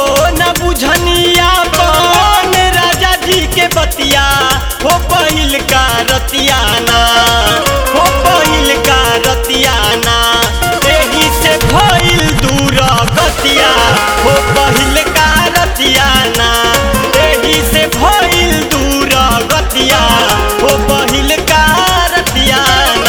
न बुझनिया कौन राजा जी के बतिया हो पहिल का रतियाना हो पहिल का रतियाना एही से भइल दूर गतिया हो पहिल का रतियाना एही से भइल दूर गतिया हो पहिल का रतियाना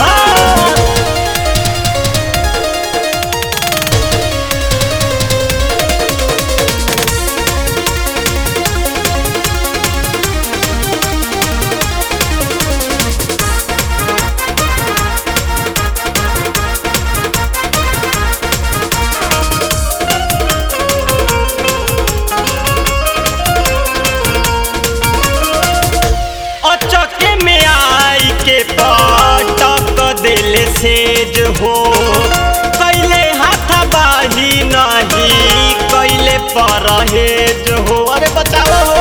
अचके में आई के पटक दिल सेज हो कैले हाथ बाही नहीं कैले परहेज हो अरे बचाओ हो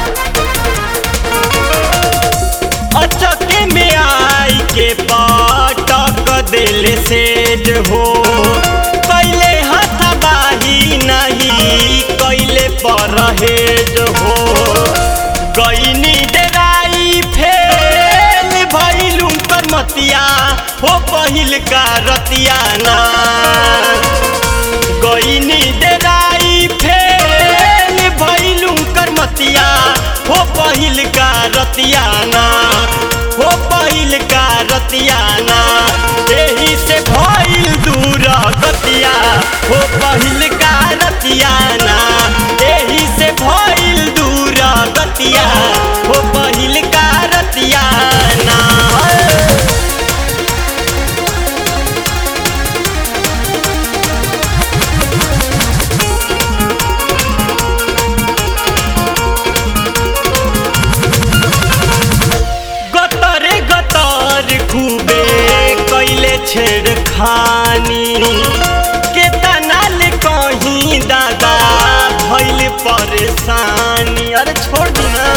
अचके में आई के पटक दिल सेज हो कैले हाथ बाही नहीं कैले परहेज हो गईनी डराई फेल भइलू कर मतिया हो पहिल का रतियाना गईनी डराई फेल भइलू कर मतिया हो पहिल का रतियाना हो पहिल का रतियाना एही से भइल दूर गतिया हो पहिल का रतियाना एही से भइल दूर गतिया हो पहिल का रतियाना गतरे गतर खूबे कैले छेड़खानी के तनाल कहीं दादा भइल परेशानी अरे छोड़ दी ना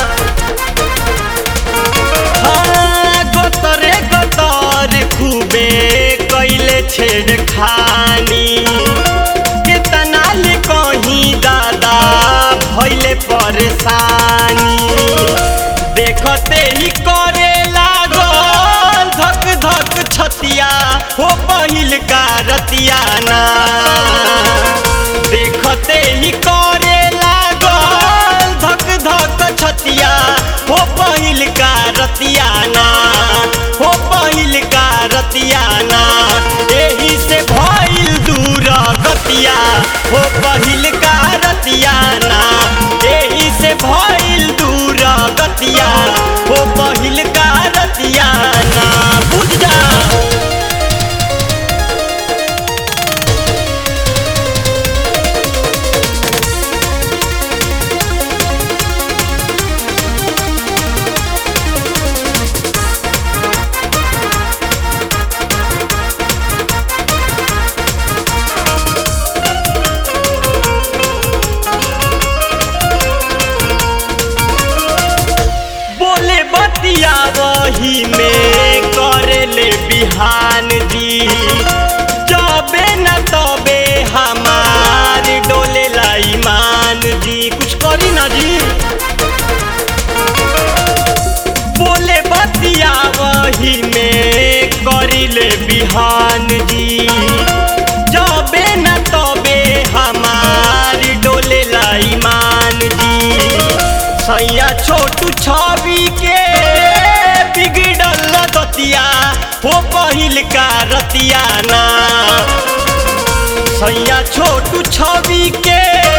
हाँ, गतरे गतर खूबे कैले छेड़खानी के तनाल कहीं दादा भइले परेशानी देखते ही करे लागल धक धक छतिया हो पहिल का रतियाना देखते ही करे लागल धक धक छतिया हो पहिल का रतियाना हो पहिल का रतियाना एही से भइल दूर गतिया हो पहिल का रतियाना एही से भइल दूर गतिया हो पहिल का रतियाना बुझ जा बोले बतिया वही में करे ले बिहान जी जबे न तबे हमार डोले ला ईमान जी कुछ करी ना जी बोले बतिया वही में करी ले बिहान जी जबे न तबे हमार डोले ला ईमान जी सैया छोटू छवि के बिगड़ल दतिया हो पहिल का रतियाना सैया छोटू छवि के